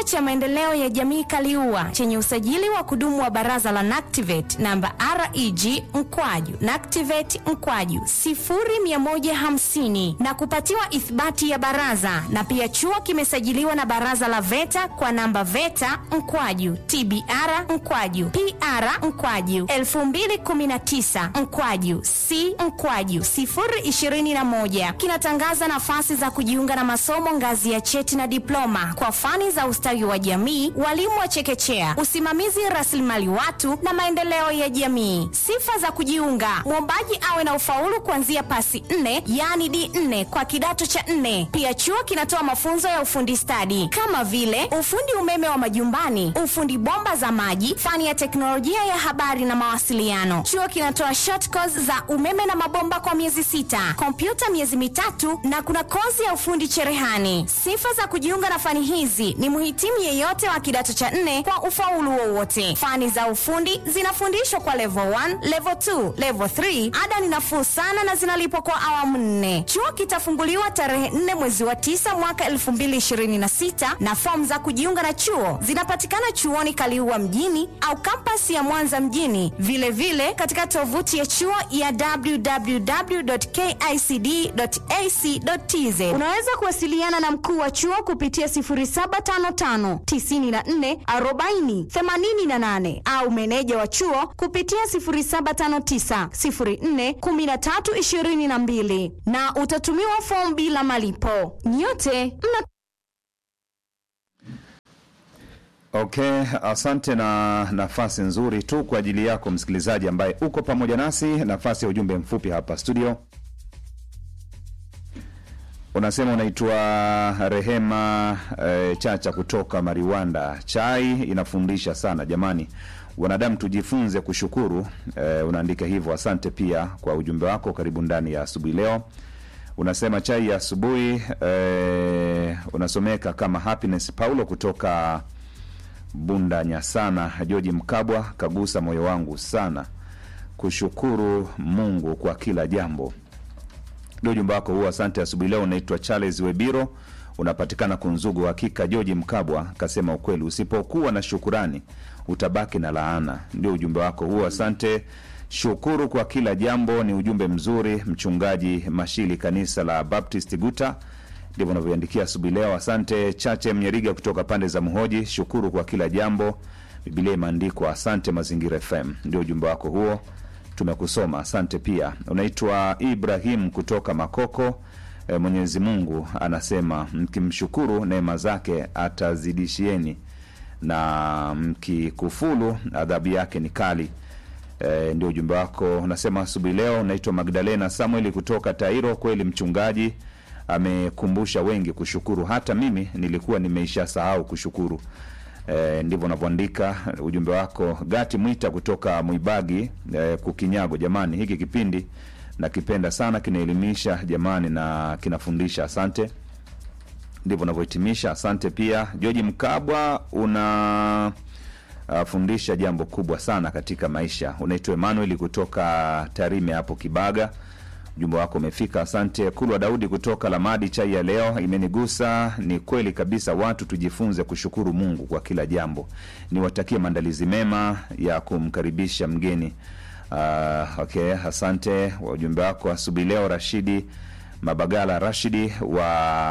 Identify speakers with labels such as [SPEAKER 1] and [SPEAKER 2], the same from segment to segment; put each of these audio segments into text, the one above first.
[SPEAKER 1] cha maendeleo ya jamii Kaliua chenye usajili wa kudumu wa baraza la NACTIVATE namba REG mkwaju NACTIVATE mkwaju 0150 na kupatiwa ithibati ya baraza, na pia chuo kimesajiliwa na baraza la VETA kwa namba VETA mkwaju TBR mkwaju PR mkwaju 2019 mkwaju C mkwaju 021 kinatangaza nafasi za kujiunga na masomo ngazi ya cheti na diploma kwa fani za ustawi wa jamii, walimu wa chekechea, usimamizi rasilimali watu na maendeleo ya jamii. Sifa za kujiunga: mwombaji awe na ufaulu kuanzia pasi 4 yaani D4 kwa kidato cha 4. Pia chuo kinatoa mafunzo ya ufundi stadi kama vile ufundi umeme wa majumbani, ufundi bomba za maji, fani ya teknolojia ya habari na mawasiliano. Chuo kinatoa short course za umeme na mabomba kwa miezi sita, kompyuta miezi mitatu na kuna kozi ya ufundi cherehani. Sifa za kujiunga na fani hizi ni mhitimu yeyote wa kidato cha nne kwa ufaulu wowote. Fani za ufundi zinafundishwa kwa level 1, level 2, level 3. Ada ni nafuu sana na zinalipwa kwa awamu nne. Chuo kitafunguliwa tarehe 4 mwezi wa 9 mwaka 2026 na fomu za kujiunga na chuo zinapatikana chuoni Kaliua mjini au kampasi ya Mwanza mjini, vilevile vile katika tovuti ya chuo ya www.kicd.ac.tz. Unaweza kuwasiliana na mkuu wa chuo kupitia 0755 94 40 88 au meneja wa chuo kupitia 0759 04 13 22 na utatumiwa fomu bila malipo. Nyote mna
[SPEAKER 2] Okay, asante na nafasi nzuri tu kwa ajili yako msikilizaji ambaye uko pamoja nasi. Nafasi ya ujumbe mfupi hapa studio, unasema unaitwa Rehema e, Chacha kutoka Mariwanda. Chai inafundisha sana jamani, wanadamu tujifunze kushukuru. E, unaandika hivyo. Asante pia kwa ujumbe wako, karibu ndani ya asubuhi leo. Unasema chai ya asubuhi e, unasomeka kama Happiness Paulo kutoka Bunda Nyasana. Joji Mkabwa kagusa moyo wangu sana, kushukuru Mungu kwa kila jambo. Ndio ujumbe wako huo, asante. Asubuhi leo unaitwa Charles Webiro, unapatikana Kunzugu. Hakika Joji Mkabwa kasema ukweli, usipokuwa na shukurani utabaki na laana. Ndio ujumbe wako huo, asante. Shukuru kwa kila jambo ni ujumbe mzuri. Mchungaji Mashili, kanisa la Baptist Guta ndivyo unavyoandikia asubuhi leo. Asante Chache Mnyeriga kutoka pande za Mhoji, shukuru kwa kila jambo, Biblia imeandikwa. Asante Mazingira FM, ndio ujumbe wako huo, tumekusoma. Asante pia. Unaitwa Ibrahim kutoka Makoko. E, Mwenyezi Mungu anasema mkimshukuru neema zake atazidishieni, na mkikufulu adhabu yake ni kali. E, ndio ujumbe wako unasema asubuhi leo. Unaitwa Magdalena Samueli kutoka Tairo. Kweli mchungaji amekumbusha wengi kushukuru, hata mimi nilikuwa nimeisha sahau kushukuru. E, ndivyo unavyoandika ujumbe wako. Gati Mwita kutoka Mwibagi e, Kukinyago. Jamani, hiki kipindi nakipenda sana, kinaelimisha jamani na kinafundisha. Asante, ndivyo unavyohitimisha. Asante pia Joji Mkabwa, una uh, fundisha jambo kubwa sana katika maisha. Unaitwa Emmanuel kutoka Tarime hapo Kibaga ujumbe wako umefika, asante. Kulwa Daudi kutoka Lamadi, chai ya leo imenigusa. Ni kweli kabisa, watu tujifunze kushukuru Mungu kwa kila jambo. Niwatakie maandalizi mema ya kumkaribisha mgeni. Uh, okay, asante wa ujumbe wako asubuhi leo. Rashidi Mabagala Rashidi wa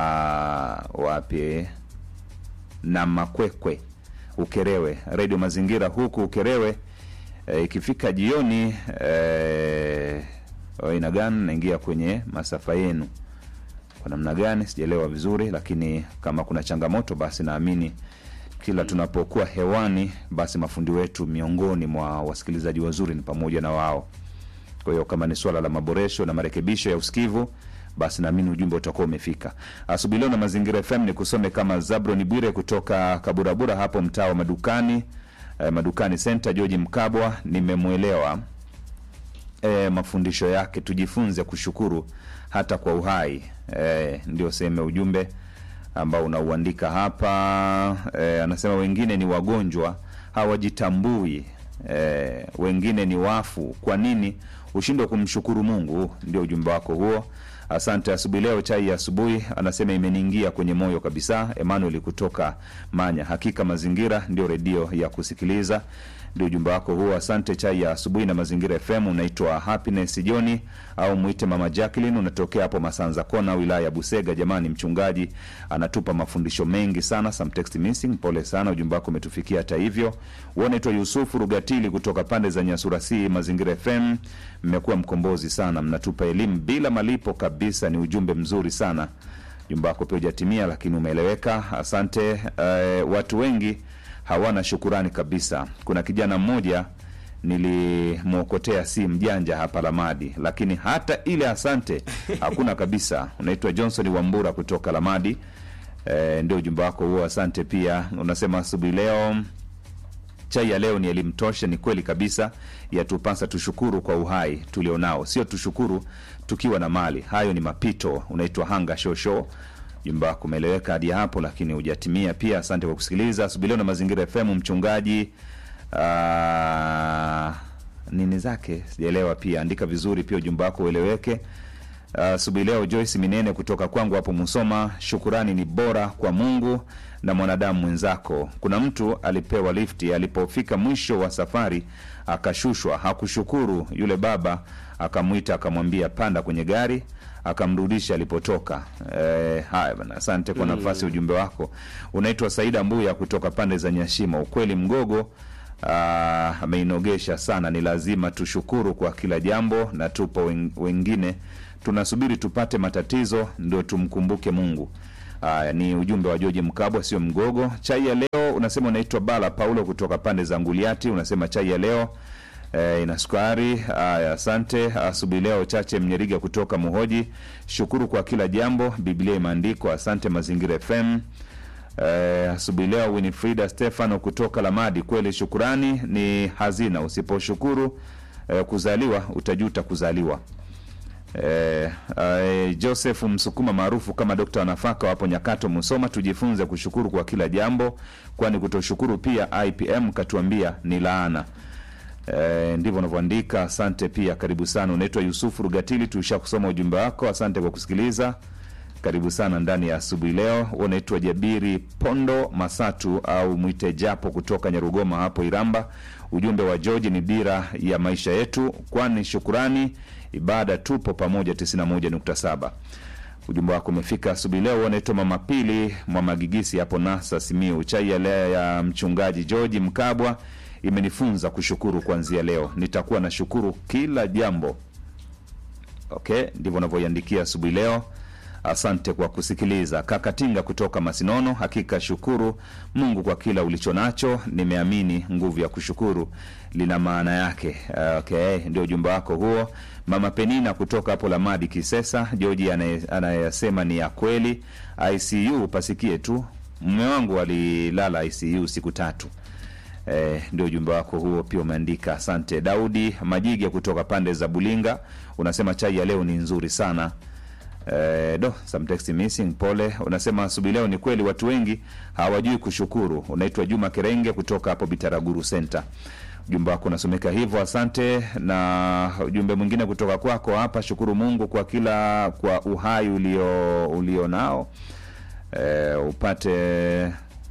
[SPEAKER 2] wapi na Makwekwe Ukerewe, redio Mazingira huku Ukerewe. Eh, ikifika jioni eh, aina gani naingia kwenye masafa yenu kwa namna gani sijaelewa vizuri, lakini kama kuna changamoto basi naamini kila tunapokuwa hewani basi mafundi wetu miongoni mwa wasikilizaji wazuri ni pamoja na wao. Kwa hiyo kama ni swala la maboresho na marekebisho ya usikivu basi naamini ujumbe utakuwa umefika asubuhi leo. Na Mazingira FM ni kusome kama Zabron Bwire kutoka Kaburabura hapo mtaa wa Madukani, eh, Madukani Center. George Mkabwa nimemwelewa e, mafundisho yake, tujifunze kushukuru hata kwa uhai e, ndio sehemu ya ujumbe ambao unauandika hapa e, anasema wengine ni wagonjwa hawajitambui, e, wengine ni wafu. Kwa nini ushindwe kumshukuru Mungu? Ndio ujumbe wako huo. Asante asubuhi leo, chai ya asubuhi anasema imeniingia kwenye moyo kabisa. Emmanuel kutoka Manya, hakika mazingira ndio redio ya kusikiliza. Ndio ujumbe wako huo, asante. Chai ya asubuhi na Mazingira FM. Unaitwa Happiness Joni au mwite Mama Jacqueline, unatokea hapo Masanza Kona, wilaya ya Busega. Jamani, mchungaji anatupa mafundisho mengi sana. Some text missing, pole sana, ujumbe wako umetufikia. Hata hivyo, wewe unaitwa Yusufu Rugatili kutoka pande za Nyasurasi. Mazingira FM, mmekuwa mkombozi sana, mnatupa elimu bila malipo kabisa. Ni ujumbe mzuri sana. Ujumbe wako pia hujatimia, lakini umeeleweka. Asante. Uh, watu wengi hawana shukurani kabisa. Kuna kijana mmoja nilimwokotea si mjanja hapa Lamadi, lakini hata ile asante hakuna kabisa. Unaitwa Johnson Wambura kutoka Lamadi. E, ndio ujumbe wako huo, asante. Pia unasema asubuhi leo chai ya leo ni elimu tosha. Ni kweli kabisa, yatupasa tushukuru kwa uhai tulionao, sio tushukuru tukiwa na mali. Hayo ni mapito. Unaitwa Hanga Shosho jumba wako umeeleweka hadi hapo, lakini hujatimia. Pia asante kwa kusikiliza asubuhi leo na Mazingira FM. Mchungaji aa, nini zake sijaelewa, pia andika vizuri, pia ujumba wako ueleweke. Asubuhi leo Joyce Minene kutoka kwangu hapo Musoma, shukurani ni bora kwa Mungu na mwanadamu mwenzako. Kuna mtu alipewa lifti, alipofika mwisho wa safari akashushwa, hakushukuru. Yule baba akamwita akamwambia, panda kwenye gari akamrudisha alipotoka. E, haya bana, asante kwa nafasi ya ujumbe wako. Unaitwa Saida Mbuya kutoka pande za Nyashima. Ukweli mgogo ameinogesha sana, ni lazima tushukuru kwa kila jambo, na tupo wen- wengine tunasubiri tupate matatizo ndio tumkumbuke Mungu. Haya ni ujumbe wa George Mkabwa, sio mgogo. Chai ya leo unasema unaitwa Bala Paulo kutoka pande za Nguliati, unasema chai ya leo E, ina sukari. Haya, asante. Asubuhi leo Chache Mnyeriga kutoka Muhoji, shukuru kwa kila jambo, Biblia imeandikwa. Asante Mazingira FM. E, asubuhi leo Winifrida Stefano kutoka Lamadi, kweli shukurani ni hazina, usiposhukuru e, kuzaliwa utajuta kuzaliwa. E, e, Joseph Msukuma maarufu kama Dokta wa nafaka wapo Nyakato Musoma, tujifunze kushukuru kwa kila jambo, kwani kutoshukuru pia IPM katuambia ni laana. E, ndivyo unavyoandika. Asante pia, karibu sana. Unaitwa Yusufu Rugatili, tuisha kusoma ujumbe wako. Asante kwa kusikiliza, karibu sana ndani ya asubuhi leo. Unaitwa Jabiri Pondo Masatu au mwite Japo kutoka Nyarugoma hapo Iramba. Ujumbe wa George ni dira ya maisha yetu, kwani shukurani ibada, tupo pamoja 91.7. Ujumbe wako umefika asubuhi leo. Unaitwa Mama Pili Mwamagigisi hapo Nasa Simiu. Chai ya leo ya mchungaji George Mkabwa imenifunza kushukuru kuanzia leo, nitakuwa na shukuru kila jambo. Okay, ndivyo unavyoiandikia asubuhi leo. Asante kwa kusikiliza. Kakatinga kutoka Masinono, hakika shukuru Mungu kwa kila ulicho nacho. Nimeamini nguvu ya kushukuru lina maana yake. Okay, ndio ujumbe wako huo. Mama Penina kutoka hapo Lamadi Kisesa, Joji anayesema ni ya kweli. ICU pasikie tu, mume wangu alilala ICU siku tatu. Eh, ndio ujumbe wako huo pia umeandika. Asante. Daudi Majige kutoka pande za Bulinga unasema chai ya leo ni nzuri sana. Eh, do some text missing, pole. Unasema asubuhi leo ni kweli watu wengi hawajui kushukuru. Unaitwa Juma Kerenge kutoka hapo Bitaraguru Center. Ujumbe wako unasomeka hivyo, asante. Na ujumbe mwingine kutoka kwako hapa, shukuru Mungu kwa kila kwa uhai ulio ulio nao eh, upate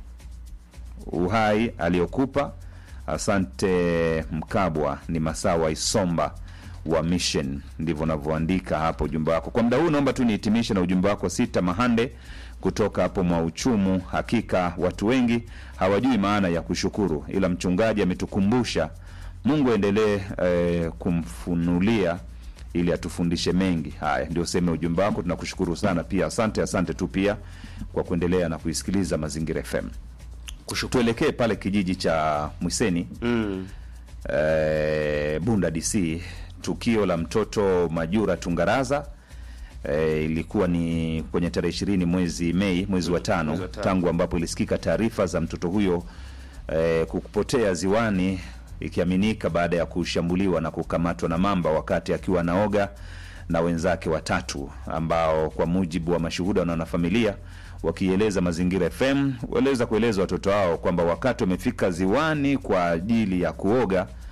[SPEAKER 2] uhai aliyokupa. Asante Mkabwa ni Masawa Isomba wa Mission, ndivyo unavyoandika hapo ujumbe wako. Kwa muda huu, naomba tu nihitimishe na ujumbe wako Sita Mahande kutoka hapo mwa Uchumu. Hakika watu wengi hawajui maana ya kushukuru, ila mchungaji ametukumbusha. Mungu aendelee eh, kumfunulia ili atufundishe mengi. Haya ndio sehemu ya ujumbe wako, tunakushukuru sana pia. Asante, asante tu pia kwa kuendelea na kuisikiliza Mazingira FM. Tuelekee pale kijiji cha Mwiseni
[SPEAKER 3] Mm.
[SPEAKER 2] eh, Bunda DC, tukio la mtoto Majura Tungaraza eh, ilikuwa ni kwenye tarehe ishirini mwezi Mei, mwezi wa tano,
[SPEAKER 3] mwezi wa tano.
[SPEAKER 2] tangu ambapo ilisikika taarifa za mtoto huyo eh, kupotea ziwani, ikiaminika baada ya kushambuliwa na kukamatwa na mamba wakati akiwa anaoga na wenzake watatu ambao kwa mujibu wa mashuhuda na wanafamilia wakieleza Mazingira FM waliweza kueleza watoto wao kwamba wakati wamefika ziwani kwa ajili ya kuoga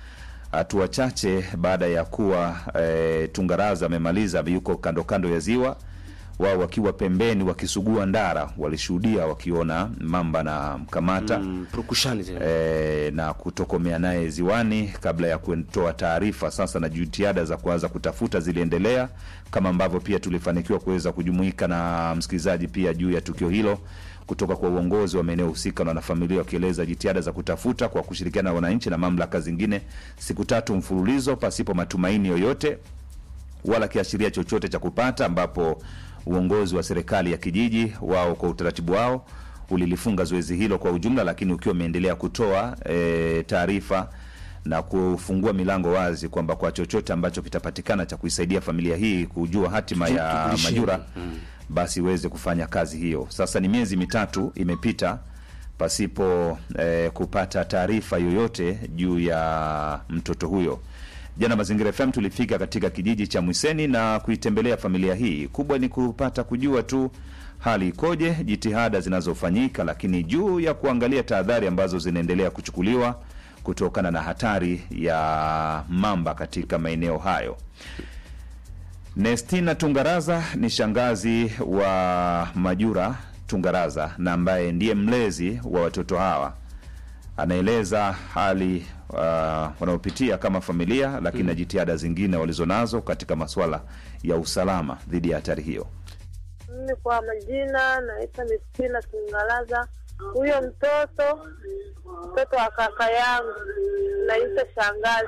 [SPEAKER 2] hatua chache baada ya kuwa e, Tungaraza amemaliza yuko kando kando ya ziwa, wao wakiwa pembeni wakisugua ndara, walishuhudia wakiona mamba na mkamata
[SPEAKER 3] Mm, purukushani zile.
[SPEAKER 2] e, na kutokomea naye ziwani kabla ya kutoa taarifa sasa, na jitihada za kuanza kutafuta ziliendelea, kama ambavyo pia tulifanikiwa kuweza kujumuika na msikilizaji pia juu ya tukio hilo kutoka kwa uongozi wa maeneo husika na wanafamilia wakieleza jitihada za kutafuta kwa kushirikiana na wananchi na mamlaka zingine, siku tatu mfululizo pasipo matumaini yoyote wala kiashiria chochote cha kupata, ambapo uongozi wa serikali ya kijiji wao kwa utaratibu wao ulilifunga zoezi hilo kwa ujumla, lakini ukiwa umeendelea kutoa e, taarifa na kufungua milango wazi kwamba kwa chochote ambacho kitapatikana cha kuisaidia familia hii kujua hatima ya
[SPEAKER 3] Tukulisheni.
[SPEAKER 2] Majura basi iweze kufanya kazi hiyo. Sasa ni miezi mitatu imepita pasipo eh, kupata taarifa yoyote juu ya mtoto huyo. Jana Mazingira FM tulifika katika kijiji cha Mwiseni na kuitembelea familia hii. Kubwa ni kupata kujua tu hali ikoje, jitihada zinazofanyika, lakini juu ya kuangalia tahadhari ambazo zinaendelea kuchukuliwa kutokana na hatari ya mamba katika maeneo hayo. Nestina Tungaraza ni shangazi wa Majura Tungaraza na ambaye ndiye mlezi wa watoto hawa. Anaeleza hali uh, wanaopitia kama familia, lakini na jitihada zingine walizonazo katika masuala ya usalama dhidi ya hatari hiyo.
[SPEAKER 4] Mimi kwa majina naitwa Mistina Tungalaza. Huyo mtoto mtoto wa kaka yangu naitwa shangazi.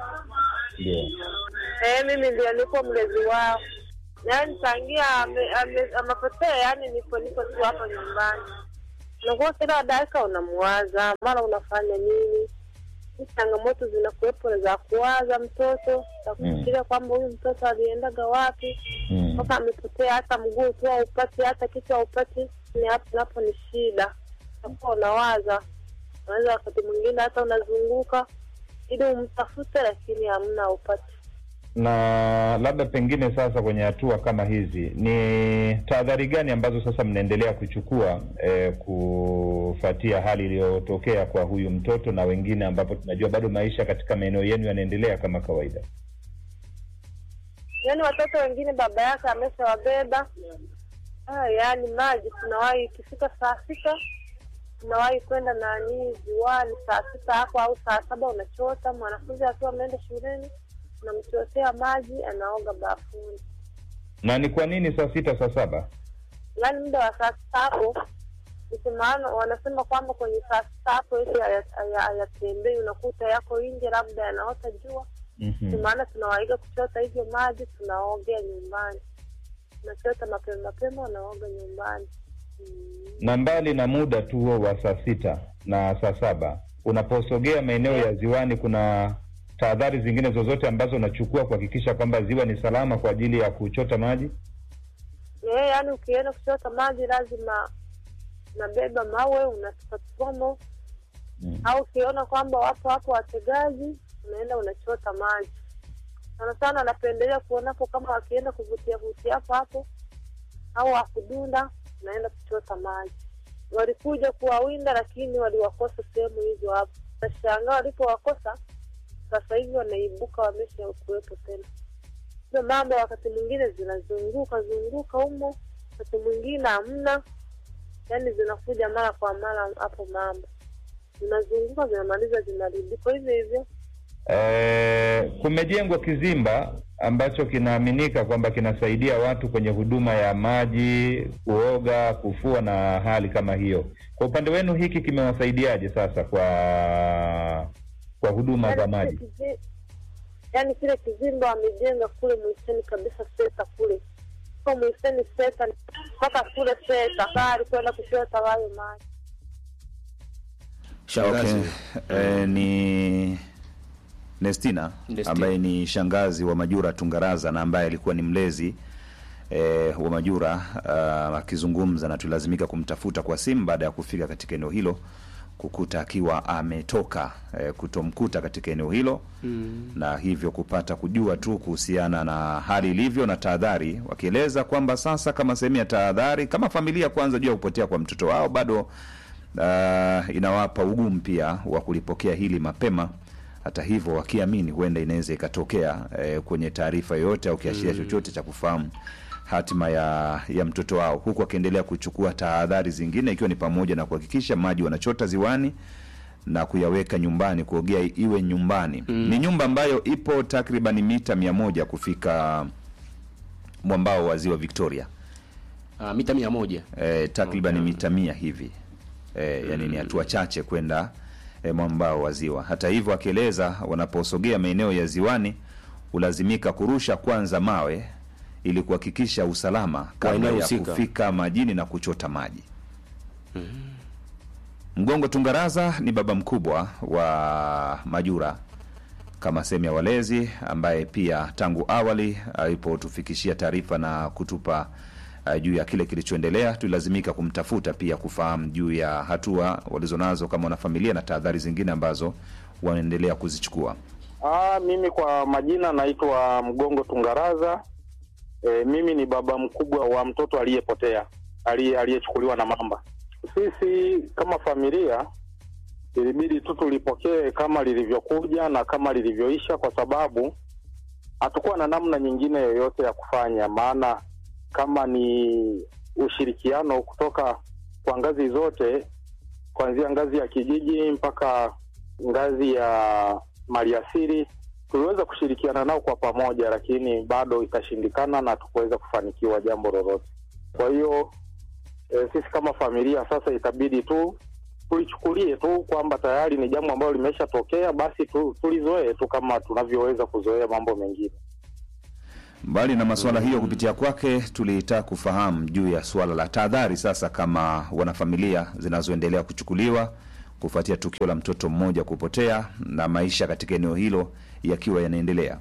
[SPEAKER 4] Eh, mimi ndio niko mlezi wao, yaani tangia ame- ame- amepotea, yaani nipo nipo tu hapa nyumbani. Unakuwa kila dakika unamwaza, mara unafanya nini. Ni changamoto zinakuwepo za kuwaza mtoto za kufikiria kwamba huyu mtoto aliendaga wapi mpaka amepotea, hata mguu tu haupati, hata kichwa haupati. Ni hapo napo ni shida, nakuwa unawaza, unaweza wakati mwingine hata unazunguka ili umtafute, lakini hamna upati.
[SPEAKER 5] na labda pengine sasa kwenye hatua kama hizi ni tahadhari gani ambazo sasa mnaendelea kuchukua eh, kufuatia hali iliyotokea kwa huyu mtoto na wengine ambapo tunajua bado maisha katika maeneo yenu yanaendelea kama kawaida
[SPEAKER 4] Yaani watoto wengine baba yake ameshawabeba. Ah, yaani maji tunawahi ikifika saa sita tunawahi kwenda nani ziwani saa sita hapo au saa saba unachota mwanafunzi akiwa ameenda shuleni unamchotea maji anaoga bafuni.
[SPEAKER 5] na ni kwa nini saa sita saa saba
[SPEAKER 4] Yaani muda wa saa sita hapo maana wanasema kwamba kwenye saa sita hapo eti haya- haya- hayatembei, unakuta yako nje, labda yanaota jua
[SPEAKER 5] mm-hmm.
[SPEAKER 4] maana tunawaiga kuchota hivyo maji tunaogea nyumbani, tunachota mapema mapema, unaoga nyumbani. Mm.
[SPEAKER 5] na mbali na muda tu huo wa saa sita na saa saba unaposogea maeneo ya ziwani kuna tahadhari zingine zozote ambazo unachukua kuhakikisha kwamba ziwa ni salama kwa ajili ya kuchota maji
[SPEAKER 4] Eh, yaani ukienda kuchota maji lazima unabeba mawe unatupa tupomo,
[SPEAKER 5] mm.
[SPEAKER 4] au ukiona kwamba wapo hapo wategaji unaenda unachota maji. Sana sana napendelea kuonapo kama wakienda kuvutia vutia hapo hapo au wakudunda, unaenda kuchota maji. Walikuja kuwawinda, lakini waliwakosa sehemu hizo hapo. Nashangaa walipowakosa, sasa hivi wanaibuka wamesha kuwepo tena. Hizo mambo wakati mwingine zinazunguka zunguka humo, wakati mwingine hamna, yaani zinakuja mara kwa mara hapo mambo zinazunguka zinamaliza zinarudika hivyo hivyo.
[SPEAKER 5] Eh, kumejengwa kizimba ambacho kinaaminika kwamba kinasaidia watu kwenye huduma ya maji, kuoga, kufua na hali kama hiyo. Kwa upande wenu hiki kimewasaidiaje sasa kwa kwa huduma za
[SPEAKER 4] Yaani
[SPEAKER 5] maji?
[SPEAKER 4] kile kizi- yaani kile kizimba wamejenga kule Mwiseni kabisa, seta kule kwa Mwiseni seta mpaka kule seta bali kwenda kuchota wayo maji.
[SPEAKER 3] Shangazi.
[SPEAKER 2] Okay. Eh, ni Nestina
[SPEAKER 3] Nestina.
[SPEAKER 2] ambaye ni shangazi wa Majura Tungaraza na ambaye alikuwa ni mlezi eh, wa Majura ah, akizungumza na tulilazimika kumtafuta kwa simu baada ya kufika katika eneo hilo kukuta akiwa ametoka eh, kutomkuta katika eneo hilo
[SPEAKER 3] Mm.
[SPEAKER 2] na hivyo kupata kujua tu kuhusiana na hali ilivyo na tahadhari, wakieleza kwamba sasa kama sehemu ya tahadhari, kama familia kwanza juu ya kupotea kwa mtoto wao bado uh, inawapa ugumu pia wa kulipokea hili mapema hata hivyo wakiamini huenda inaweza ikatokea eh, kwenye taarifa yoyote au kiashiria chochote cha kufahamu hatima ya ya mtoto wao, huku wakiendelea kuchukua tahadhari zingine, ikiwa ni pamoja na kuhakikisha maji wanachota ziwani na kuyaweka nyumbani, kuogea iwe nyumbani. Ni nyumba ambayo ipo takriban mita mia moja kufika mwambao wa ziwa Victoria
[SPEAKER 3] Ah, mita mia moja
[SPEAKER 2] eh, takriban mita mia hivi eh, yani ni hatua chache kwenda eh, mwambao wa ziwa. Hata hivyo, akieleza wanaposogea maeneo ya ziwani hulazimika kurusha kwanza mawe ili kuhakikisha usalama kabla
[SPEAKER 3] eneo
[SPEAKER 2] ya
[SPEAKER 3] husika.
[SPEAKER 2] kufika majini na kuchota maji. Mgongo Tungaraza ni baba mkubwa wa Majura kama sehemu ya walezi ambaye pia tangu awali alipotufikishia taarifa na kutupa uh, juu ya kile kilichoendelea, tulilazimika kumtafuta pia kufahamu juu ya hatua walizonazo kama wanafamilia na tahadhari zingine ambazo wanaendelea kuzichukua.
[SPEAKER 6] Ah, mimi kwa majina naitwa Mgongo Tungaraza. E, mimi ni baba mkubwa wa mtoto aliyepotea aliye- aliyechukuliwa na mamba. Sisi kama familia ilibidi tu tulipokee kama lilivyokuja na kama lilivyoisha, kwa sababu hatukuwa na namna nyingine yoyote ya kufanya, maana kama ni ushirikiano kutoka kwa ngazi zote, kuanzia ngazi ya kijiji mpaka ngazi ya maliasili tuliweza kushirikiana nao kwa pamoja, lakini bado ikashindikana na tukuweza kufanikiwa jambo lolote. Kwa hiyo e, sisi kama familia sasa itabidi tu tulichukulie tu kwamba tayari ni jambo ambalo limeshatokea, basi tu, tulizoee tu kama tunavyoweza kuzoea mambo mengine.
[SPEAKER 2] Mbali na masuala hiyo, kupitia kwake tulitaka kufahamu juu ya suala la tahadhari sasa, kama wanafamilia zinazoendelea kuchukuliwa kufuatia tukio la mtoto mmoja kupotea na maisha katika eneo hilo yakiwa yanaendelea.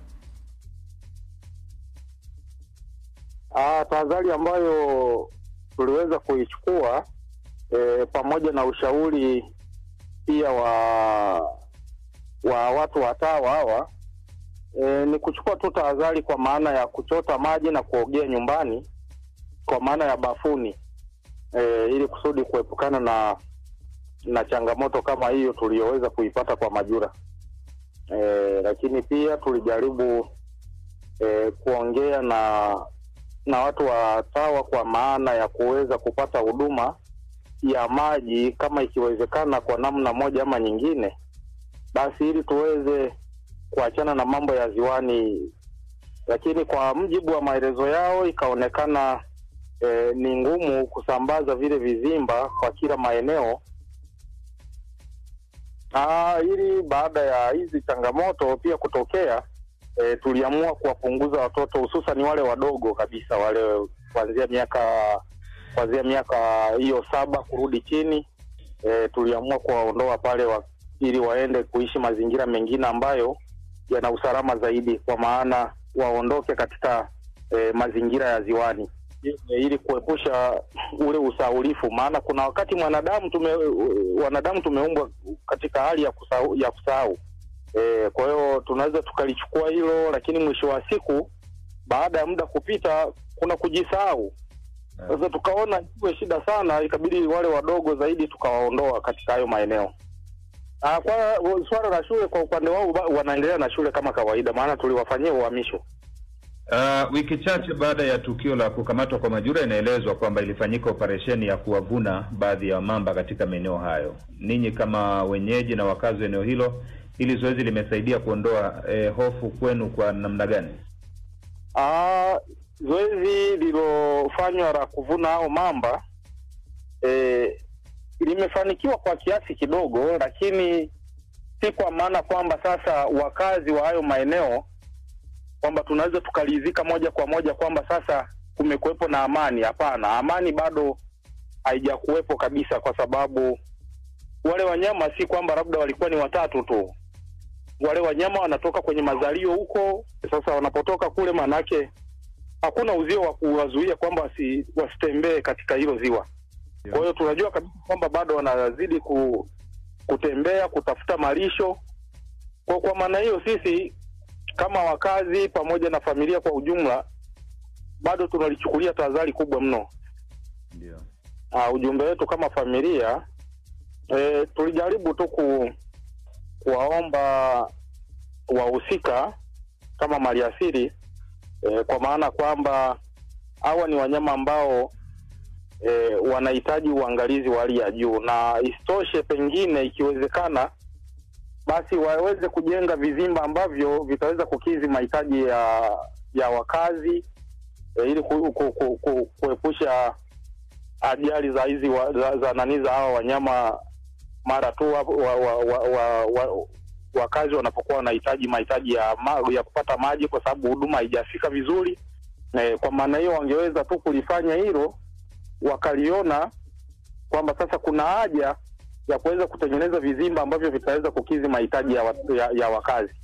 [SPEAKER 6] Ah, tahadhari ambayo tuliweza kuichukua e, pamoja na ushauri pia wa wa watu wa TAWA hawa e, ni kuchukua tu tahadhari kwa maana ya kuchota maji na kuogea nyumbani kwa maana ya bafuni e, ili kusudi kuepukana na na changamoto kama hiyo tuliyoweza kuipata kwa Majura. E, lakini pia tulijaribu e, kuongea na na watu wa TAWA kwa maana ya kuweza kupata huduma ya maji kama ikiwezekana kwa namna moja ama nyingine, basi ili tuweze kuachana na mambo ya ziwani. Lakini kwa mjibu wa maelezo yao ikaonekana e, ni ngumu kusambaza vile vizimba kwa kila maeneo. Ah, ili baada ya hizi changamoto pia kutokea e, tuliamua kuwapunguza watoto hususan wale wadogo kabisa wale kuanzia miaka kuanzia miaka hiyo saba kurudi chini e, tuliamua kuwaondoa pale wa, ili waende kuishi mazingira mengine ambayo yana usalama zaidi, kwa maana waondoke katika e, mazingira ya ziwani e, ili kuepusha ule usahaulifu, maana kuna wakati mwanadamu tume wanadamu tumeumbwa katika hali ya kusahau, ya kusahau. E, kwa hiyo tunaweza tukalichukua hilo, lakini mwisho wa siku baada ya muda kupita kuna kujisahau. Sasa tukaona iwe shida sana, ikabidi wale wadogo zaidi tukawaondoa katika hayo maeneo. Ah, kwa swala la shule, kwa upande wao ba- wanaendelea na shule kama kawaida, maana tuliwafanyia uhamisho.
[SPEAKER 5] Uh, wiki chache baada ya tukio la kukamatwa kwa Majura, inaelezwa kwamba ilifanyika operesheni ya kuwavuna baadhi ya mamba katika maeneo hayo. Ninyi kama wenyeji na wakazi wa eneo hilo, hili zoezi limesaidia kuondoa eh, hofu kwenu kwa namna gani?
[SPEAKER 6] Ah, zoezi lililofanywa la kuvuna hao mamba eh, limefanikiwa kwa kiasi kidogo, lakini si kwa maana kwamba sasa wakazi wa hayo maeneo kwamba tunaweza tukalizika moja kwa moja kwamba sasa kumekuwepo na amani. Hapana, amani bado haijakuwepo kabisa, kwa sababu wale wanyama si kwamba labda walikuwa ni watatu tu. Wale wanyama wanatoka kwenye mazalio huko. Sasa wanapotoka kule, manake hakuna uzio wa kuwazuia kwamba wasi, wasitembee katika hilo ziwa. Kwa hiyo tunajua kabisa kwamba bado wanazidi ku, kutembea kutafuta malisho. Kwa, kwa maana hiyo sisi kama wakazi pamoja na familia kwa ujumla bado tunalichukulia tahadhari kubwa mno.
[SPEAKER 5] Ndio.
[SPEAKER 6] Uh, ujumbe wetu kama familia e, tulijaribu tu ku, kuwaomba wahusika kama maliasili e, kwa maana kwamba hawa ni wanyama ambao e, wanahitaji uangalizi wa hali ya juu, na isitoshe, pengine ikiwezekana, basi waweze kujenga vizimba ambavyo vitaweza kukidhi mahitaji ya ya wakazi e, ili ku, ku, ku, ku, kuepusha ajali za hizi wa, za, za nani za hawa wanyama mara tu wa, wa, wa, wa, wa, wa, wakazi wanapokuwa wanahitaji mahitaji ya, ma, ya kupata maji kwa sababu huduma haijafika vizuri. E, kwa maana hiyo wangeweza tu kulifanya hilo wakaliona kwamba sasa kuna haja ya kuweza kutengeneza vizimba ambavyo vitaweza kukidhi mahitaji ya, wa, ya, ya wakazi.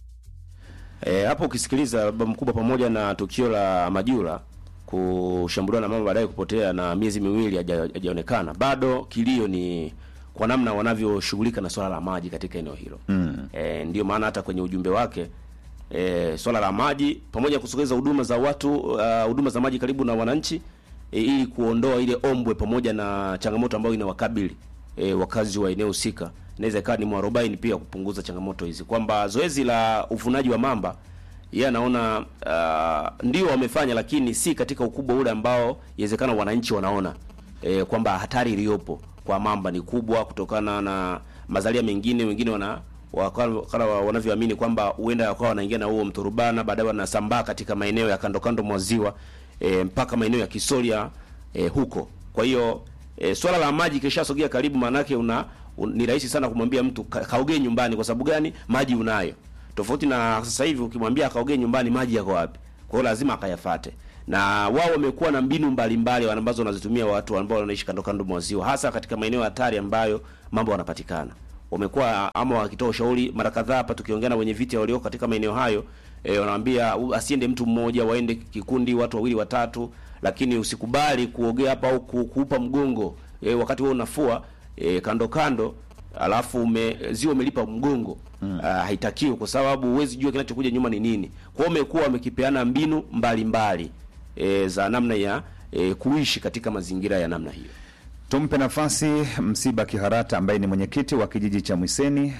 [SPEAKER 3] E, hapo ukisikiliza baba mkubwa, pamoja na tukio la Majura kushambuliwa na mama baadaye kupotea na miezi miwili haja- hajaonekana, bado kilio ni kwa namna wanavyoshughulika na swala la maji katika eneo hilo mm. E, ndio maana hata kwenye ujumbe wake e, swala la maji pamoja na kusogeza huduma za watu uh, huduma za maji karibu na wananchi e, ili kuondoa ile ombwe pamoja na changamoto ambayo inawakabili e, wakazi wa eneo husika. Inaweza ikawa ni mwarobaini pia kupunguza changamoto hizi, kwamba zoezi la uvunaji wa mamba yeye anaona uh, ndio wamefanya, lakini si katika ukubwa ule ambao inawezekana wananchi wanaona e, kwamba hatari iliyopo kwa mamba ni kubwa kutokana na mazalia mengine. Wengine wana wakala wanavyoamini kwamba huenda wakawa wanaingia na huo mto Rubana, baadaye wanasambaa katika maeneo ya kando kando mwa ziwa e, mpaka maeneo ya Kisoria e, huko. Kwa hiyo e, swala la maji kishasogea karibu, maanake una un, ni rahisi sana kumwambia mtu ka, kaogee nyumbani. Kwa sababu gani? Maji unayo, tofauti na sasa hivi ukimwambia akaogee nyumbani, maji yako wapi? Kwa hiyo lazima akayafate, na wao wamekuwa na mbinu mbalimbali ambazo wanazitumia watu ambao wanaishi kando kando mwa ziwa, hasa katika maeneo hatari ambayo mambo wanapatikana wamekuwa ama wakitoa ushauri mara kadhaa hapa, tukiongea na wenye viti walioko katika maeneo hayo e, wanaambia u- asiende mtu mmoja, waende kikundi, watu wawili watatu, lakini usikubali kuogea hapa au ku- kuupa mgongo e, wakati wewe unafua e, kando kando alafu ume, ziwa umelipa mgongo mm. haitakiwi kwa sababu huwezi jua kinachokuja nyuma ni nini. Kwa hiyo wamekuwa wamekipeana mbinu mbalimbali e, za namna ya e, kuishi katika mazingira ya namna hiyo.
[SPEAKER 2] Tumpe nafasi Msiba Kiharata ambaye ni mwenyekiti wa kijiji cha Mwiseni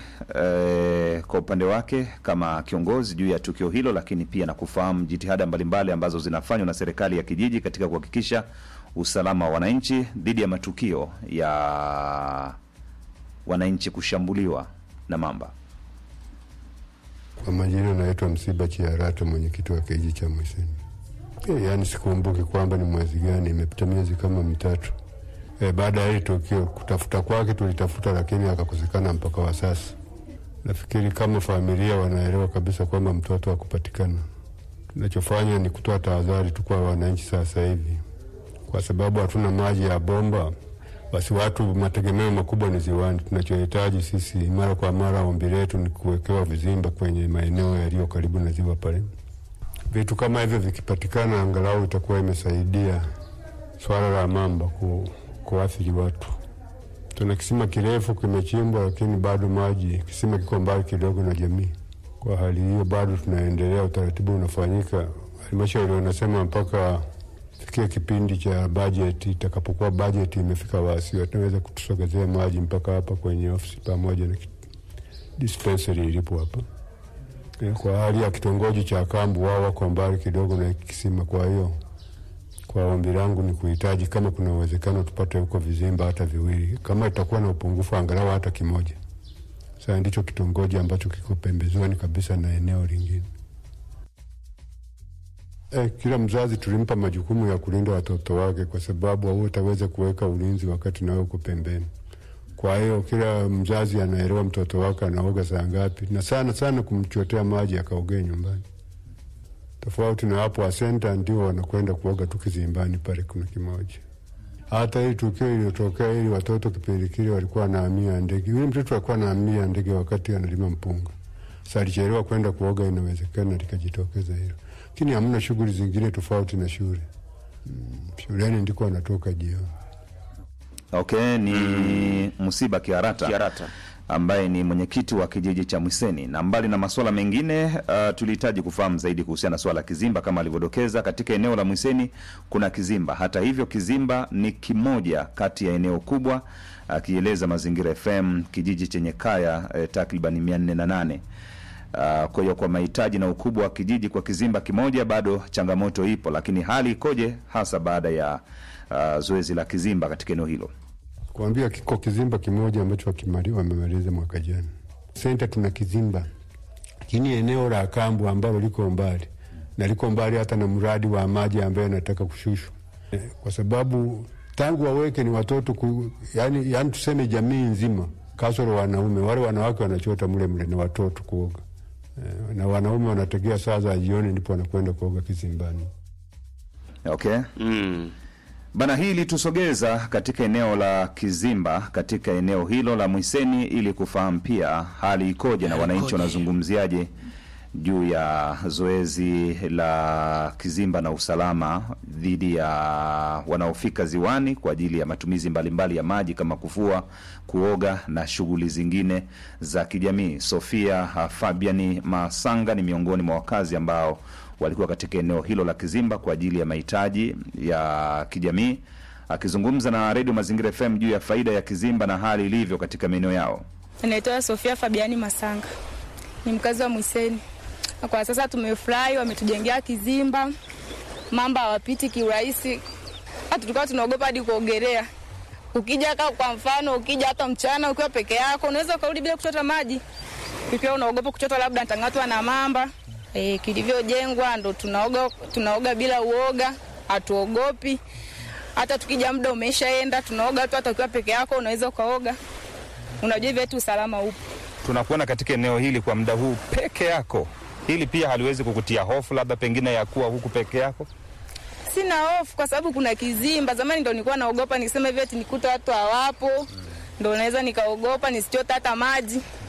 [SPEAKER 2] eh, kwa upande wake kama kiongozi juu ya tukio hilo, lakini pia na kufahamu jitihada mbalimbali ambazo zinafanywa na serikali ya kijiji katika kuhakikisha usalama wa wananchi dhidi ya matukio ya wananchi kushambuliwa na mamba.
[SPEAKER 7] Kwa majina naitwa Msiba Chiarata, mwenyekiti wa kijiji cha Mwiseni. E, yaani sikumbuki kwamba ni mwezi gani, imepita miezi kama mitatu. E, baada ya hili tukio kutafuta kwake tulitafuta, lakini akakosekana mpaka wa sasa. Nafikiri kama familia wanaelewa kabisa kwamba mtoto hakupatikana. Tunachofanya ni kutoa tahadhari tu kwa wananchi sasa hivi, kwa sababu hatuna maji ya bomba. Basi watu mategemeo makubwa ni ziwani. Tunachohitaji sisi mara kwa mara, ombi letu ni kuwekewa vizimba kwenye maeneo yaliyo karibu na ziwa pale. Vitu kama hivyo vikipatikana, angalau itakuwa imesaidia swala la mamba ku, kuathiri watu. Tuna kisima kirefu kimechimbwa, lakini bado maji, kisima kiko mbali kidogo na jamii. Kwa hali hiyo, bado tunaendelea, utaratibu unafanyika. Halmashauri wanasema mpaka fikia kipindi cha bajeti, itakapokuwa bajeti imefika, basi wataweza kutusogezea maji mpaka hapa kwenye ofisi pamoja na ki- dispensary ilipo hapa. Eh, Kwa hali ya kitongoji cha Kambu, wao wako mbali kidogo na hiki kisima, kwa hiyo kwa ombi langu ni kuhitaji kama kuna uwezekano tupate huko vizimba hata viwili, kama itakuwa na upungufu angalau hata kimoja. Sasa ndicho kitongoji ambacho kiko pembezoni kabisa na eneo lingine. E, kila mzazi tulimpa majukumu ya kulinda watoto wake, kwa sababu hauwataweza kuweka ulinzi wakati nawe uko pembeni. Kwa hiyo kila mzazi anaelewa mtoto wake anaoga saa ngapi, na sana sana kumchotea maji akaogee nyumbani tofauti na hapo wasenta ndio wanakwenda kuoga tu kizimbani pale. Kuna kimoja hata hii tukio iliyotokea ili watoto kipindi kile walikuwa wanahamia ndege, yule mtoto alikuwa anahamia ndege wakati analima mpunga. Sasa alichelewa kwenda kuoga, inawezekana likajitokeza hilo, lakini hamna shughuli zingine tofauti na shule. Mm, shuleni ndiko anatoka jioni.
[SPEAKER 2] Okay, ni Msiba Kiharata,
[SPEAKER 3] Kiharata.
[SPEAKER 2] ambaye ni mwenyekiti wa kijiji cha Mwiseni, na mbali na masuala mengine uh, tulihitaji kufahamu zaidi kuhusiana na swala la kizimba. Kama alivyodokeza, katika eneo la Mwiseni kuna kizimba. Hata hivyo, kizimba ni kimoja kati ya eneo kubwa, akieleza Mazingira FM, kijiji chenye kaya eh, takriban mia nne na nane Uh, kwa hiyo kwa mahitaji na ukubwa wa kijiji kwa kizimba kimoja bado changamoto ipo, lakini hali ikoje hasa baada ya uh, zoezi la kizimba katika eneo hilo?
[SPEAKER 7] kuambia kiko kizimba kimoja ambacho wakimali- wamemaliza mwaka jana. Senta tuna kizimba, lakini eneo la kambu ambalo liko mbali na liko mbali hata na mradi wa maji ambayo anataka kushushwa, Eh, kwa sababu tangu waweke ni watoto ku, yani, yani tuseme jamii nzima kasoro wanaume, wale wanawake wanachota mle mle na watoto kuoga Eh, na wanaume wanategea saa za jioni ndipo wanakwenda kuoga kizimbani.
[SPEAKER 2] Okay.
[SPEAKER 3] Mm.
[SPEAKER 2] Bana, hii ilitusogeza katika eneo la Kizimba katika eneo hilo la Mwiseni ili kufahamu pia hali ikoje na wananchi wanazungumziaje juu ya zoezi la Kizimba na usalama dhidi ya wanaofika ziwani kwa ajili ya matumizi mbalimbali ya maji kama kufua, kuoga na shughuli zingine za kijamii. Sofia Fabiani Masanga ni miongoni mwa wakazi ambao walikuwa katika eneo hilo la Kizimba kwa ajili ya mahitaji ya kijamii, akizungumza na redio Mazingira FM juu ya faida ya Kizimba na hali ilivyo katika maeneo yao.
[SPEAKER 8] Naitwa Sofia Fabiani Masanga, ni mkazi wa Mwiseni. Na Kwa sasa tumefurahi, wametujengea kizimba, mamba hawapiti kiurahisi. Hata tulikuwa tunaogopa hadi kuogelea. Ukija ka kwa mfano, ukija hata mchana ukiwa peke yako, unaweza ukarudi bila kuchota maji, ukiwa unaogopa kuchota, labda nitang'atwa na mamba. E, kilivyojengwa ndo tunaoga, tunaoga bila uoga, hatuogopi. Hata tukija muda umeshaenda, tunaoga tu, hata ukiwa peke yako unaweza ukaoga. Unajua hivyo eti usalama upo.
[SPEAKER 9] tunakuona katika eneo hili kwa muda huu peke yako, hili pia haliwezi kukutia hofu labda pengine ya kuwa huku peke yako?
[SPEAKER 8] Sina hofu kwa sababu kuna kizimba. Zamani ndo nilikuwa naogopa nikisema hivyo eti nikuta watu hawapo, ndo naweza nikaogopa nisichote hata maji,